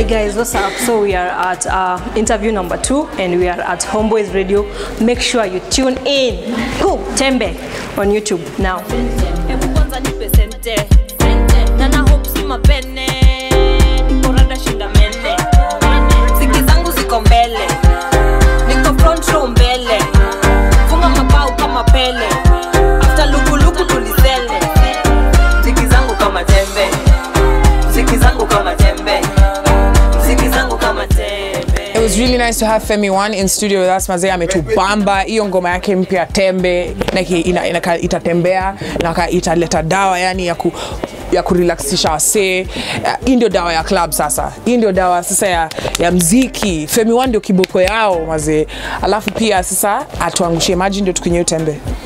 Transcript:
guys, what's up? So we are at uh, interview number two, and we are at Homeboys Radio. Make sure you tune in. Cool, Tembe on YouTube now. Hebu kwanza nipe sente na na hope si mapene niko rada shinda mene ziki zangu ziko mbele niko front row mbele funga mabao kama pele after lukuluku tulizele ziki zangu kama tembe ziki zangu kama tembe ziki zangu kama tembe It was really nice to have Femi One in studio with us. Mazee ametubamba hiyo ngoma yake mpya Tembe na ki- ina, ina, itatembea na ka- italeta dawa yani ya ku ya kurelaxisha wasee. Uh, Hii ndio dawa ya club sasa. Hii ndio dawa sasa ya, ya mziki. Femi One ndio kiboko yao mazee. Alafu pia sasa atuangushie maji ndio tukunywe tembe.